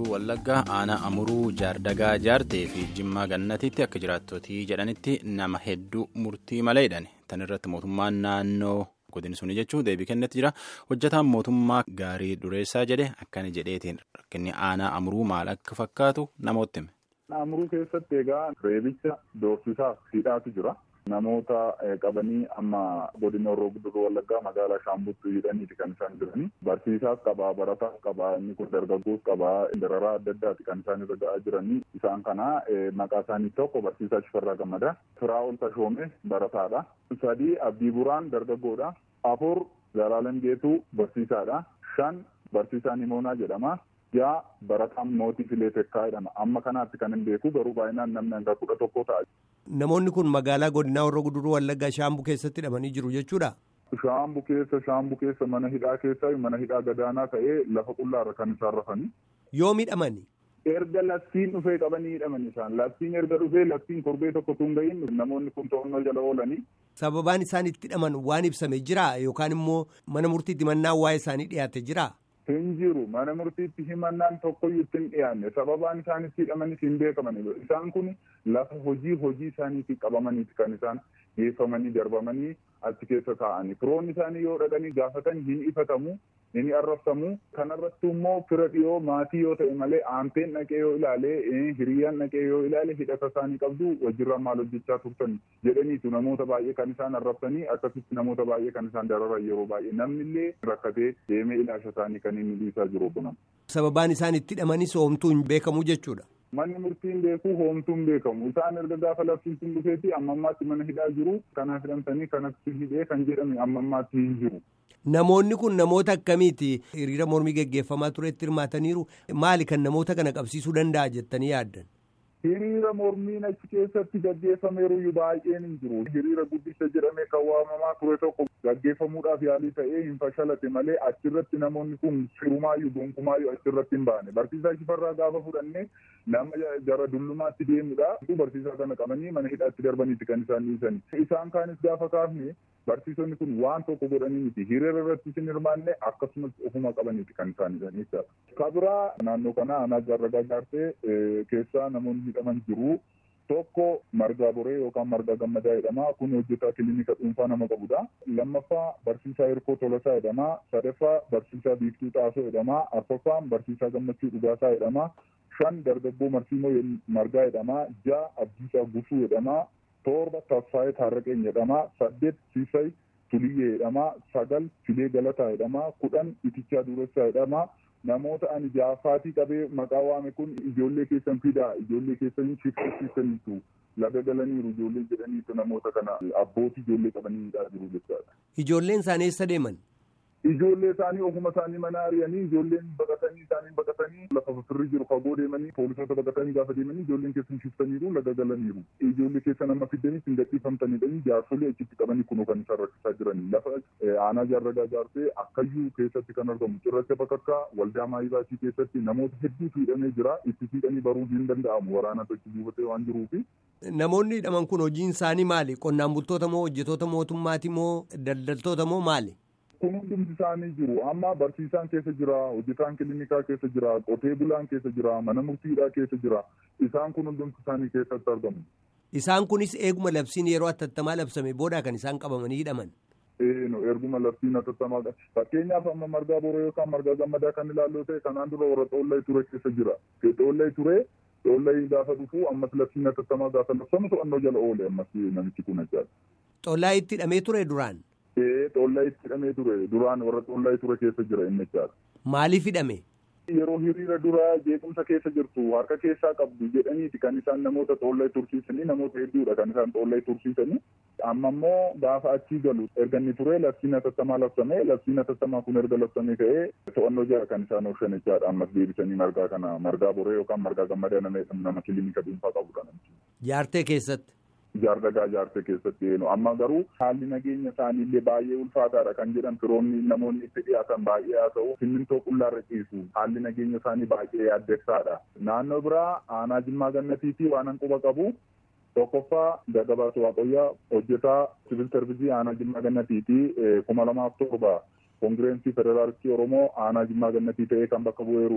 guduruu wallaggaa aanaa amuruu jaardagaa jaartee fi jimmaa gannatiitti akka jiraattotii jedhanitti nama hedduu murtii maleedhan tan irratti mootummaan naannoo godin suni jechuun deebii kennetti jira hojjetaan mootummaa gaarii dureessaa jedhe akkana jedheetiin rakkinni aanaa amuruu maal akka fakkaatu namootti hime. Amuruu keessatti egaa reebicha doorsisaaf hidhaatu jira. Namoota qabanii amma godina Horroo Guduruu Wallaggaa magaalaa Shaambuttuu hidhaniiti kan isaan jiranii. Barsiisaas qabaa, barataas qabaa, inni kun dargaggoos qabaa, dararaa adda addaati kan isaan irra ga'aa jiranii. Isaan kana maqaa isaanii tokko barsiisaa Shifarraa Gammadaa, Firaa'ol Tashoomee barataadha. Sadii Abdii Buraan dargaggoodha. Afur Zalaalam Geetuu barsiisaadha. Shan barsiisaa Nimoonaa jedhama. Yaa barataan mootii filee tekkaa jedhama. Amma kanaatti kan hin beeku garuu baay'inaan namni hanga kudha tokko ta'a. Namoonni kun magaalaa godinaa Horroo Guduruu Wallaggaa Shaambuu keessatti hidhamanii jiru jechuudha. Shaambuu keessa Shaambuu keessa mana hidhaa keessa mana hidhaa gadaanaa ta'ee lafa qullaarra kan isaan rafanii. Yoo hidhamani. Erga labsiin dhufee qabanii hidhaman isaan labsiin erga dhufee labsiin korbee tokko tun gahin namoonni kun to'annoo jala oolanii. Sababaan isaan itti hidhaman waan ibsame jira yookaan immoo mana murtiitti mannaan waa'ee isaanii dhiyaate jira. Hin jiru mana murtiitti himannaan tokkoyyuu itti hin dhiyaanne sababaan isaan itti hidhamanis hin beekamanidha. Isaan kun lafa hojii hojii isaaniitti qabamaniiti kan isaan geeffamanii darbamanii achi keessa taa'anii. Firoonni isaanii yoo dhaqanii gaafatan hin ifatamu hin arrabsamu. Kanarratti immoo fira dhiyoo maatii yoo ta'e malee aanteen dhaqee yoo ilaale hiriyyaan dhaqee yoo ilaale hidhata isaanii qabdu wajjirraa maal hojjechaa turtan jedhaniitu namoota baay'ee kan isaan arrabsanii akkasitti namoota baay'ee kan isaan dararan yeroo baay'ee namnillee rakkatee deemee ilaasha isaanii kan inni dhiisaa jiru kunan. Sababaan isaan itti hidhamanis hoomtuu hin beekamu jechuudha. Manni murtiin beeku hoomtuun beekamu. Isaan erga gaafa labsiin sun dhufeeti amma ammaatti mana hidhaa jiru. Kanaaf hidhamtanii kanatti hidhee kan jedhame amma ammaatti hin jiru. Namoonni kun namoota akkamiiti hiriira mormii geggeeffamaa turetti hirmaataniiru maali kan namoota kana qabsiisuu danda'a jettanii yaaddan? Hiriira mormiin achi keessatti gaggeeffameeruyyuu baay'een hin jiru. Hiriira guddicha jedhamee kan waamamaa ture tokko gaggeeffamuudhaaf yaalii ta'ee hin fashalate malee achirratti namoonni kun firumaayyuu gonkumaayyuu achirratti hin baane. Barsiisaa Shifarraa gaafa fudhannee nama jara dullumaatti deemudha. Barsiisaa kana qabanii mana hidhaatti darbaniiti kan isaan dhiisani. Isaan kaanis gaafa kaafne barsiisonni kun waan tokko godhanii miti. Hiriira irratti hin hirmaanne akkasumas ofuma qabaniiti kan isaan hidhanii jechaadha. Kabiraa naannoo kana aanaa jaarragaa jaartee keessaa namoonni hidhaman jiru. Tokko margaa boree yookaan margaa gammadaa jedhama. Kun hojjetaa kilinika dhuunfaa nama qabudha. Lammaffaa barsiisaa Hirkoo Tolasaa jedhama. Sadaffaa barsiisaa Biiftuu Xaasoo jedhama. Arfaffaan barsiisaa Gammachuu Dhugaasaa jedhama. Shan dargaggoo Marsiimoo Margaa jedhama. Ja'a Abdiisaa Gusuu jedhama. Torba Tasfaayee Taarraqeen jedhama. Saddeet Siisay Tuliyyee jedhama. Sagal Filee Galataa jedhama. Kudhan Itichaa Duressaa jedhama. namoota ani jaafaatii qabee maqaa waame kun ijoollee keessan fidaa ijoollee keessan shifteessiisaniitu laga galaniiru ijoollee jedhaniitu namoota kana abbootii ijoollee qabanii hidhaa jiru jechaadha. Ijoolleen isaanii eessa deeman? Ijoollee isaanii ofuma isaanii mana ari'anii ijoolleen baqatanii isaanii baqatanii lafa firri jiru fagoo deemanii poolisoota baqatanii gaafa deemanii ijoolleen keessan shiftaniiru laga galaniiru. Ijoollee keessan amma fiddanii hin gadhiifamtanidhanii jaarsolii achitti qabanii kunoo kan isaan rakkisaa jiranii. Lafa aanaa jaarragaa jaarsee akkayyuu keessatti kan argamu cirracha bakakkaa waldaa maayibaasii keessatti namoota hedduutu hidhamee jira. Itti hidhanii baruun hin danda'amu waraana tokko buufatee waan jiruufi. Namoonni hidhaman kun hojiin isaanii maali? Qonnaan bultoota moo hojjetoota mootummaati moo daldaltoota moo maali? kun hundumti isaanii jiru amma barsiisaan keessa jira hojjetaan kiliinikaa keessa jira qotee bulaan keessa jira mana murtiidhaa keessa jira isaan kun hundumti isaanii keessatti argamu. Isaan kunis eeguma labsiin yeroo atattamaa labsame booda kan isaan qabamanii hidhaman. Eeno erguma labsiin atattamaa fakkeenyaaf amma margaa boroo yookaan margaa gammadaa kan ilaalloo ta'e kanaan dura warra xoollay ture keessa jira. Xoollay ture xoollay gaafa dhufu ammas labsiin atattamaa gaafa labsamu to'annoo jala oole ammas namichi kun achaadha. Xoollaa itti hidhamee ture duraan. Xoollaa itti hidhamee ture duraan warra xoollaa ture keessa jira inni jechaadha. Maaliif hidhame? Yeroo hiriira duraa jeequmsa keessa jirtu harka keessaa qabdu jedhaniiti kan isaan namoota xoollaa tursiisanii namoota hedduudha kan isaan xoollaa tursiisanii. Amma immoo gaafa achii galu erga inni ture labsiin atattamaa labsame labsiin atattamaa kun erga labsamee ka'ee to'annoo jala kan isaan oolchan jechaadha ammas deebisanii margaa kana margaa boree yookaan margaa gammadaa nama nama kiliinika dhuunfaa qabudha namichi. Jaartee keessatti. jaardagaa jaartee keessatti eenu amma garuu haalli nageenya isaaniillee baay'ee ulfaataadha kan jedhan firoonni namoonni itti dhiyaatan baay'ee haa ta'u simmintoo qullaarra ciisu haalli nageenya isaanii baay'ee yaaddessaadha naannoo biraa aanaa jimmaa gannatiitii waan hanquba qabu tokkoffaa gagabaatu waaqayyaa hojjetaa siviil sarvisii aanaa jimmaa gannatiitii kuma lamaaf torba koongireensii federaalistii oromoo aanaa jimmaa gannatii ta'ee kan bakka bu'eerudha.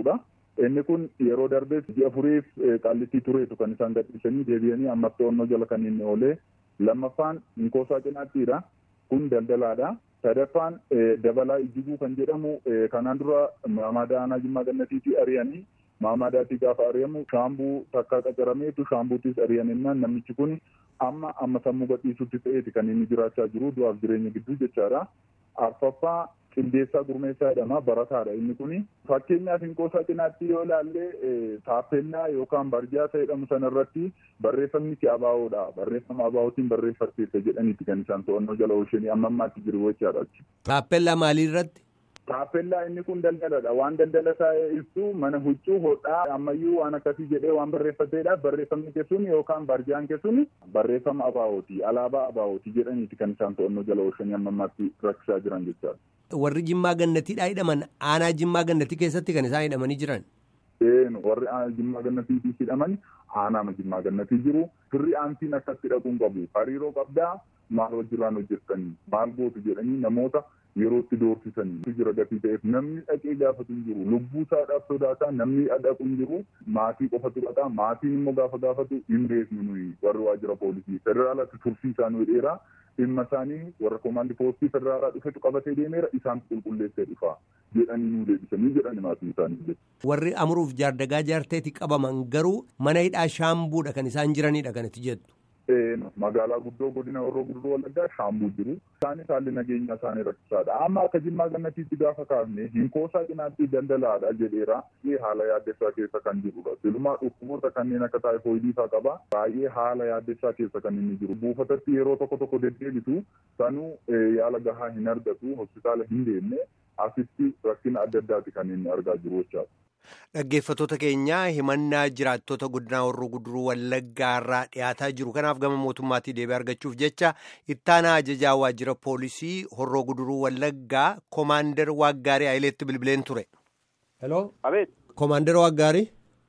Inni kun yeroo darbees ji'a furiif qaallitii tureetu kan isaan gadhiisanii deebi'anii ammas to'annoo jala kan inni oolee lammaffaan Inkoosaa Cinaattiidha. Kun daldalaadha. Sadaffaan dabalaa ijjiguu kan jedhamu kanaan dura maamada aanaa Jimmaa Gannatiitii ari'anii maamadaatti gaafa ari'amu shaambuu takkaa qacarameetu shaambuutis ari'aninnaan namichi kun amma amma sammuu gadhiisutti ta'eeti kan inni jiraachaa jiru du'aaf jireenya gidduu jechaadha. Arfaffaa qindeessaa gurmeessaa jedhama barataadha inni kuni fakkeenyaaf Inkoosaa cinaatti yoo ilaalle taappellaa yookaan barjaa jedhamu sanarratti barreeffamni ki abaawoodha barreeffama abaawootiin barreeffatteessa jedhaniiti kan isaan to'annoo jala oolchanii amma ammaatti jiru jechaadha. Taappellaa maalii irratti? Taappellaa inni kun daldaladha. Waan daldala isaa ibsu mana huccuu hodhaa ammayyuu waan akkasii jedhee waan barreeffateedha. Barreeffamni keessuun yookaan barjaan keessuun barreeffama abaawooti. Alaabaa abaawooti jedhaniiti kan isaan to'annoo jala oolchanii amma ammaatti rakkisaa jiran jechaadha. Warri Jimmaa Gannatiidhaa hidhaman aanaa Jimmaa Gannatii keessatti kan isaan hidhamanii jiran. Eenu warri Jimmaa Gannatiitii hidhaman aanaa Jimmaa Gannatii jiru. Firri aantiin akkatti dhaquun qabu. Hariiroo qabdaa maal wajjiraan hojjettanii maal gootu jedhanii namoota yerootti doorsisanii jira gatii ta'eef namni dhaqee gaafatu hin jiru lubbuu isaadhaaf sodaataa namni dhaqu hin jiru maatii qofatu dhaqa maatiin immoo gaafa gaafatu hin beeknu nuyi warri waajjira poolisii federaalatti tursiisaa nu dheeraa dhimma isaanii warra koomaandii poostii federaalaa dhufetu qabatee deemeera isaan qulqulleessee dhufa jedhanii nu deebisanii jedhani maatii isaanii. Warri amuruuf jaardagaa jaarteeti qabaman garuu mana hidhaa shaambuudha kan isaan jiranidha kanatti jettu. magaalaa guddoo godina horroo guduruu wallaggaa shaambuu jiru. Isaanis haalli nageenyaa isaanii rakkisaadha. Amma akka jimmaa gannatiitti gaafa kaafne hinkoosaa cinaatti daldalaadha jedheera. Haala yaaddessaa keessa kan jirudha. Silumaa dhukkuboota kanneen akka taayifoidii fa'aa qaba. Baay'ee haala yaaddessaa keessa kan inni jiru. Buufatatti yeroo tokko tokko deddeebitu sanuu yaala gahaa hin argatu hospitaala hin deemne asitti rakkina adda addaati kan inni argaa jiru jechaadha. Dhaggeeffattoota keenyaa himannaa jiraattota godinaa horroo guduruu wallaggaa irraa dhiyaataa jiru. Kanaaf gama mootummaatii deebii argachuuf jecha ittaanaa ajajaa waajjira poolisii horroo guduruu wallaggaa koomaandar Waaggaarii Ayileetti bilbileen ture. Hello. Abeet. Koomaandar Waaggaarii.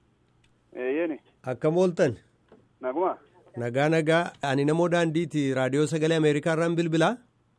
Eeyyeni. Akkam ooltan? Naguma. Nagaa nagaa. Ani namoo daandiiti raadiyoo sagalee Ameerikaa irraan bilbilaa.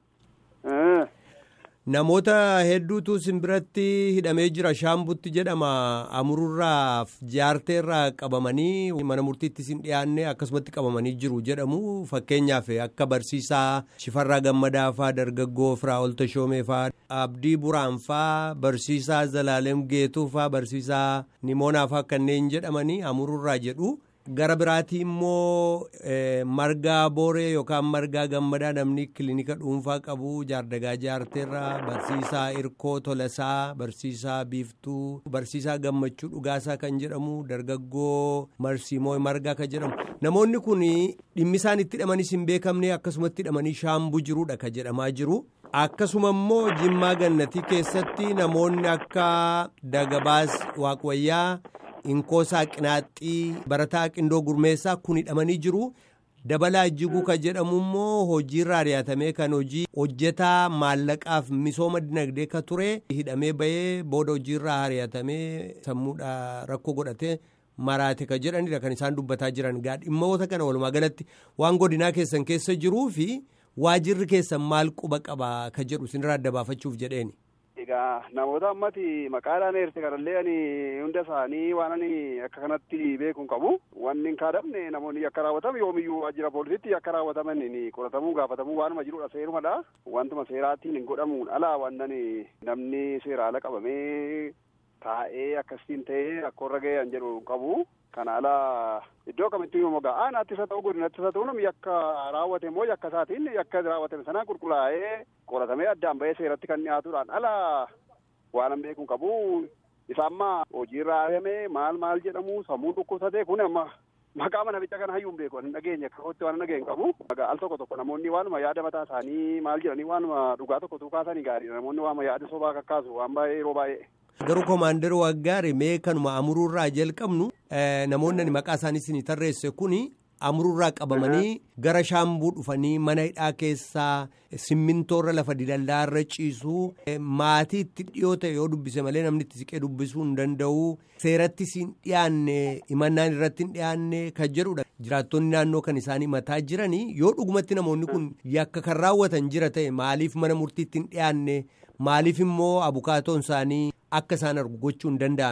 Namoota hedduutu simbiratti hidhamee jira shaambutti jedhama amururraaf jaarteerraa qabamanii mana murtiitti sin dhiyaanne akkasumatti qabamanii jiru jedhamu fakkeenyaaf akka barsiisaa shifarraa gammadaa faa dargaggoo firaa olta shoomee faa abdii buraan faa barsiisaa zalaalem geetuu faa barsiisaa nimoonaa faa kanneen jedhamanii amururraa jedhu. gara biraatii immoo margaa booree yookaan margaa gammadaa namni kilinika dhuunfaa qabu jaardagaa jaarteerraa barsiisaa irkoo tolasaa barsiisaa biiftuu barsiisaa gammachuu dhugaasaa kan jedhamu dargaggoo marsiimoo margaa kan jedhamu namoonni kun dhimmi isaan itti hidhamanis hin beekamne akkasumatti hidhamanii shaambuu jiruudha kan jedhamaa jiru. akkasuma immoo jimmaa gannatii keessatti namoonni akka dagabaas waaqwayyaa. inkoosaa qinaaxxii barataa qindoo gurmeessaa kun hidhamanii jiru dabalaa jiguu kan jedhamu immoo hojiirraa ari'atamee kan hojii hojjetaa maallaqaaf misooma dinagdee ka ture hidhamee bahee booda hojiirraa ari'atamee sammuudha rakkoo godhatee maraate ka jedhanidha kan isaan dubbataa jiran dhimmoota kana walumaa galatti waan godinaa keessan keessa jiruu fi waajirri keessan maal quba qaba ka jedhu isinirraa adda baafachuuf jedheeni. Egaa namoota ammati maqaadhaan eerse kanallee ani hunda isaanii waan ani akka kanatti beekuun qabu. Wanni hin kaadamne namoonni akka raawwatamu yoomiyyuu waajjira poolisiitti akka raawwataman qoratamuu gaafatamuu waanuma jirudha seerumadha. Wantuma seeraatiin hin godhamuun alaa waan namni seera ala qabamee taa'ee akkasiin ta'ee rakkoorra ga'e jedhu qabu. Kana alaa iddoo kamittuu yommuu ga'a aanaattis haa ta'u godinattis haa ta'u namni yakka raawwate immoo yakka isaatiin yakka raawwatame sanaa qulqullaa'ee qoratamee addaan bahee seeratti kan dhiyaatuudhaan alaa waan an beekuun qabu isa amma hojiirra ari'ame maal maal jedhamu sammuu dhukkubsatee kun amma maqaa mana bicca kana hayyuun beeku hin dhageenye akkatti waan dhageenye qabu. Al tokko tokko namoonni waanuma yaada mataa isaanii maal jedhanii waanuma dhugaa tokko tuukaasanii gaariidha namoonni waanuma yaada sobaa kakkaasu waan baay'ee yeroo baay'ee. Garuu koomaandar waggaari mee kanuma amururraa jalqabnu namoonni maqaa isaanii isin tarreesse kuni amururraa qabamanii gara shaambuu dhufanii mana hidhaa keessaa simmintoorra lafa didallaarra ciisuu maatii itti dhiyoo ta'e yoo dubbise malee namni itti siqee dubbisuu hin danda'u seeratti siin dhiyaanne himannaan irratti hin dhiyaanne kan jedhudha. Jiraattonni naannoo kan isaanii mataa jiranii yoo dhugumatti namoonni kun yakka kan raawwatan jira ta'e maaliif mana murtiitti hin dhiyaanne maaliif immoo abukaatoon isaanii akka isaan argu gochuu hin danda'amne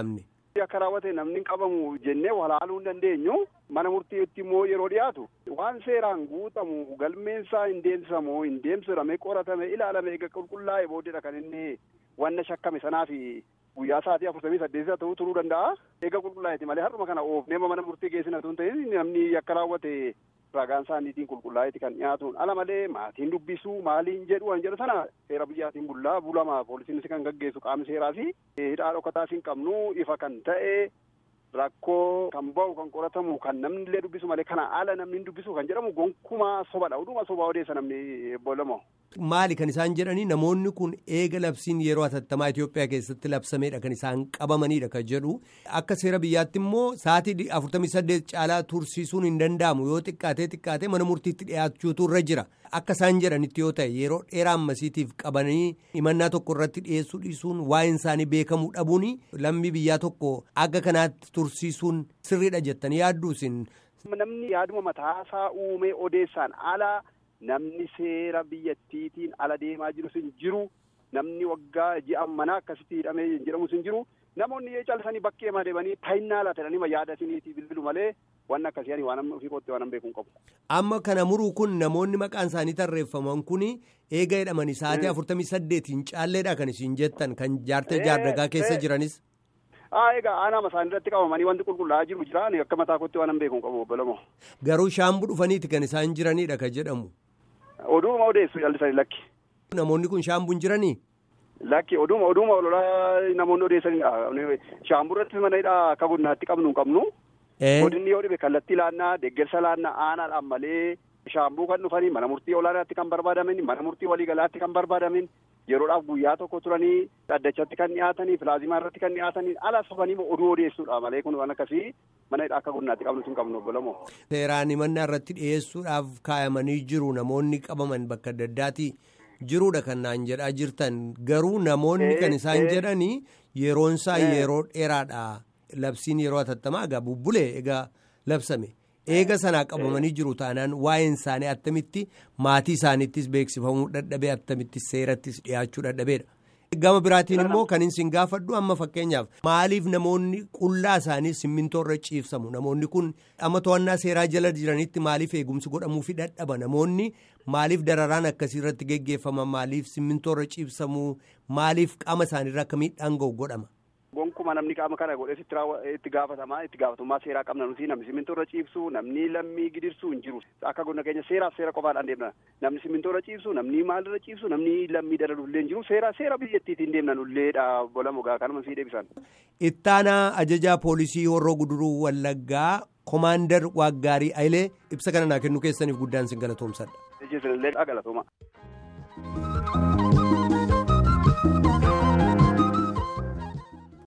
akka raawwate namni qabamu jennee walaaluu hin dandeenyu mana murtiitti immoo yeroo dhiyaatu waan seeraan guutamu galmeensaa hin deemsisamu hin deemsifame qoratame ilaalame eega qulqullaa'e booddeedha kan inni wanna shakkame sanaa fi guyyaa sa'aatii afurtamii saddeetii ta'uu turuu danda'a eega qulqullaa'eeti malee har'uma kana oofnee mana murtii geessina tun ta'in namni akka raawwate ragaan isaaniitiin qulqullaa'eeti kan dhiyaatuun ala malee maatiin dubbisuu maaliin jedhu waan jedhu sana seera biyyaatiin bullaa bulama poolisiinis kan gaggeessu qaamni seeraa fi hidhaa dhokataas hin qabnu ifa kan ta'e rakkoo kan ba'u kan qoratamu kan namni illee dubbisu malee kana ala namni hin dubbisu kan jedhamu gonkumaa sobadha oduma sobaa odeessa namni boolamo. Maali kan isaan jedhanii namoonni kun eega labsiin yeroo hatattamaa Itoophiyaa keessatti labsameedha kan isaan qabamanidha kan jedhu akka seera biyyaatti immoo sa'aatii afurtamii saddeet caalaa tursiisuun hin danda'amu yoo xiqqaatee xiqqaatee mana murtiitti dhiyaachuutu irra jira akka isaan jedhanitti yoo ta'e yeroo dheeraa ammasiitiif qabanii himannaa tokko irratti dhiyeessuu dhiisuun waa'een isaanii beekamuu dhabuun lammii biyyaa tokko akka kanaatti tursiisuun sirriidha jettanii yaaddu isin. Namni yaaduma mataasaa uumee odeessaan alaa. namni seera biyyattiitiin ala deemaa jirus hin jiru namni waggaa ji'a manaa akkasitti hidhamee jedhamus hin jiru namoonni callisanii bakkee deemanii ta'innaa laatanii yaada isiniitii bilbilu malee waan akkasii ani waan ofii kootti waan beekuun qabu. Amma kana muruu kun namoonni maqaan isaanii tarreeffaman kun eega jedhamanii sa'aatii afurtamii saddeetiin caalleedha kan isin jettan kan jaartee jaardagaa keessa jiranis. Haa egaa aanaa isaanii irratti qabamanii wanti qulqullaa'aa jiru jira akka mataa kootti waan beekuun qabu obbolamoo. Garuu shaambuu dhufaniiti kan isaan jiranidha kan jedhamu. Oduuma odeessu callisanii lakki. Namoonni kun shaambuun jiranii? Lakki oduuma oduuma ololaa namoonni odeessanidha. Shaambuu irratti mana hidhaa akka godinaatti qabnu hin qabnu. Godinni yoo dhibe kallattii laannaa deeggarsa laannaa aanaadhaan malee shaambuu kan dhufanii mana murtii olaanaatti kan barbaadamin mana murtii waliigalaatti kan barbaadamin yeroodhaaf guyyaa tokko turanii dhaddachatti kan dhiyaatanii pilaazimaa irratti kan dhiyaatanii ala sobanii oduu odeessuudha malee kun waan akkasii mana hidhaa akka godinaatti qabnu hin qabnu obbolamoo. Seeraan himannaa irratti dhiyeessuudhaaf kaayamanii jiru namoonni qabaman bakka adda addaati jiruudha kan naan jedhaa jirtan garuu namoonni kan isaan jedhanii yeroonsaa yeroo dheeraadha labsiin yeroo hatattamaa egaa bubbulee egaa labsame. eega sanaa qabamanii jiru taanaan waa'een isaanii attamitti maatii isaaniittis beeksifamuu dadhabee attamitti seerattis dhiyaachuu dadhabeedha. Gama biraatiin immoo kan isin gaafadhu amma fakkeenyaaf maaliif namoonni qullaa isaanii simmintoo irra ciibsamu namoonni kun amma to'annaa seeraa jala jiranitti maaliif eegumsi godhamuufi dadhaba namoonni maaliif dararaan akkasii irratti geggeeffama maaliif simmintoo irra ciibsamu maaliif qaama isaaniirra akka miidhaan ga'u godhama. Gonkuma namni qaama kana godhes itti gaafatamaa itti gaafatummaa seeraa qabna nuti namni simintoo irra ciibsu namni lammii gidirsuu hin jiru akka godina keenya seeraaf seera qofaadhaan deemna namni simintoo irra ciibsu namni maal irra ciibsu namni lammii dalalullee hin jiru seera seera biyyattiitiin deemna nulleedha bolamu gaa kanuma sii deebisan. Ittaanaa ajajaa poolisii horroo guduruu wallaggaa komaandar waaggaarii ayilee ibsa kana naa kennu keessaniif guddaan sin galatoomsadha. Ijjiisinillee galatooma.